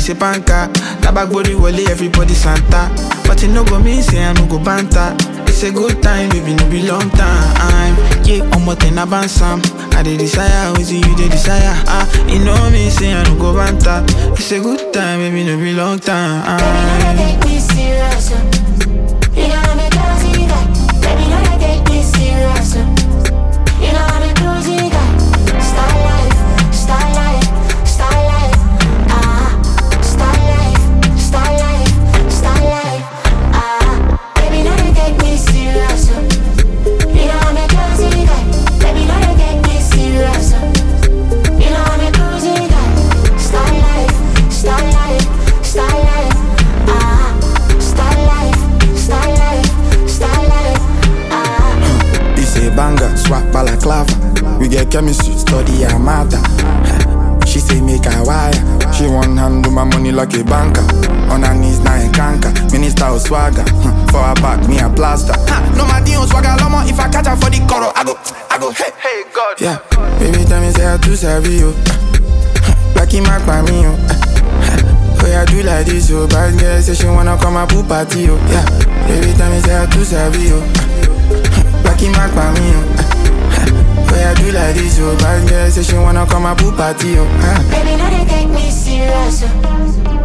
say banker. Tabak body wale, everybody Santa. But it no go mean say I no go banter. It's a good time, baby, no be long time. Yeah, I'm what in a bansam. I dey desire, always you dey desire. Ah, you know me, say I no go banter. It's a good time, baby, no be long time. Baby, no take me serious. uh. You know I'm a crazy guy. Baby, no take me serious. uh. You know I'm a crazy guy. Star life, star life, star life. Ah, star life, star life, star life. Ah, baby, no take me serious. uh. You know I'm a crazy guy. Baby, no take me serious. uh. You know I'm a crazy guy. Star life, star life, star life. Ah, star life, star life, star life. Ah. It's a banger, swap balaclava. We get chemistry, study her matter. She say make her wire. She one hand do my money like a banker. On her knees now in canker. Minister of swagger. Hmm, For her back, me a plaster. Ha, no my deal swagger lomo. If I catch her for the coro, I go, I go, hey, hey God. Yeah, baby tell me say I too savvy you. Lucky mark by me yo. Oh yeah, do like this yo. Bad girl say she wanna come and pool party yo. Yeah, baby tell me say I too savvy yo. Lucky mark by me yo. Oh yeah, do like this yo. Bad girl say she wanna come and pool party yo. Ah. Baby, no, they take me serious. uh.